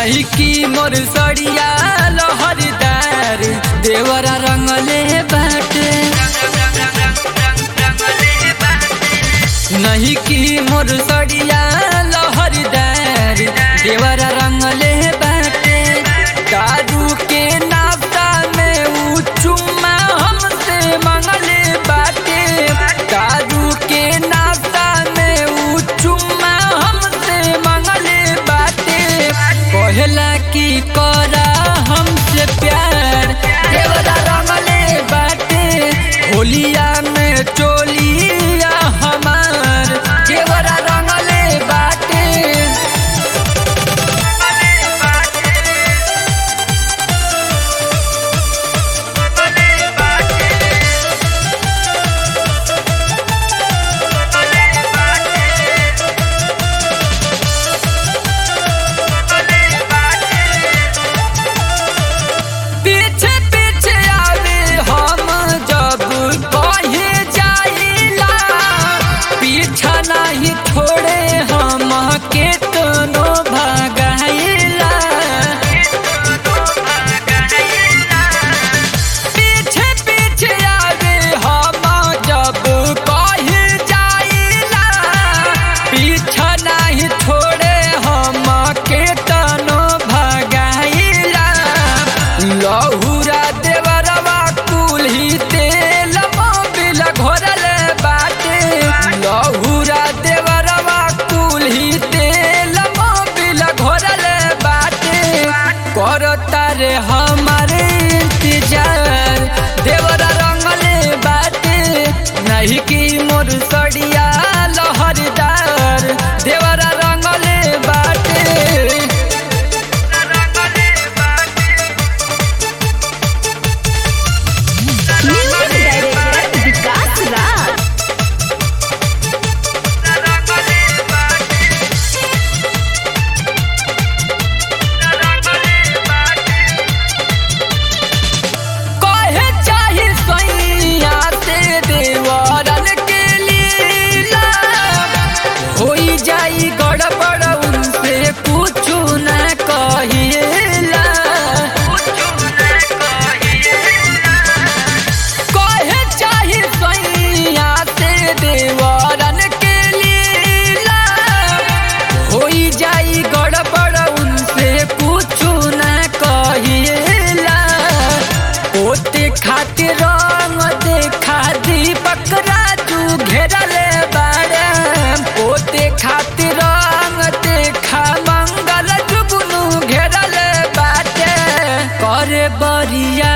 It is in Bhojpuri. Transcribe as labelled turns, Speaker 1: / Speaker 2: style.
Speaker 1: नहीं की मोर सड़िया लहरदार देवरा रंगले बाटे नहीं की मोर सड़िया लहरदार देवरा रंगले बाटे दारू के नाश्ता में ऊ चुम्मा हमसे मंगले बाटे दारू के नाश्ता में ऊ चुम्मा हमसे मंगले बाटे कहला की करा हमसे प्यार देवरा रंगले बाटे होलिया में चोलिया हमार देवरा रंगले बाटे पीछे पीछे आवे हम जब कहे जाइला पीछा नहीं छोड़े हम के तनो भगाइला पीछे पीछे आवे हम जब कहे जाइला पीछा नहीं छोड़े हम के तनो भगाइला लहुरा देवरवा कुल्ही तेल मोबिल घोरल बाटे लहुरा देवरवा कुल्ही तेल मोबिल घोरल बाटे करता रे हमारे इंतजार देवरा रंगले बाटे नहीं की मोर सड़िया लहरदार देवरा रंगले बाटे
Speaker 2: म्यूजिक डायरेक्टर विकास राज
Speaker 1: कहे चाहे सैया से देवरन के लीला होई जाई गड़बड़ उनसे पूछू न कहिला कहे चाहे सैया से देवरन के लीला होई जाई गड़बड़ उनसे पूछू न कहिला ओते खातिर रंग देखा दीपक राजू घेरल बारे ओते खातिर रंग देखा मंगल जुगनू घेरल बाटे करे बरिया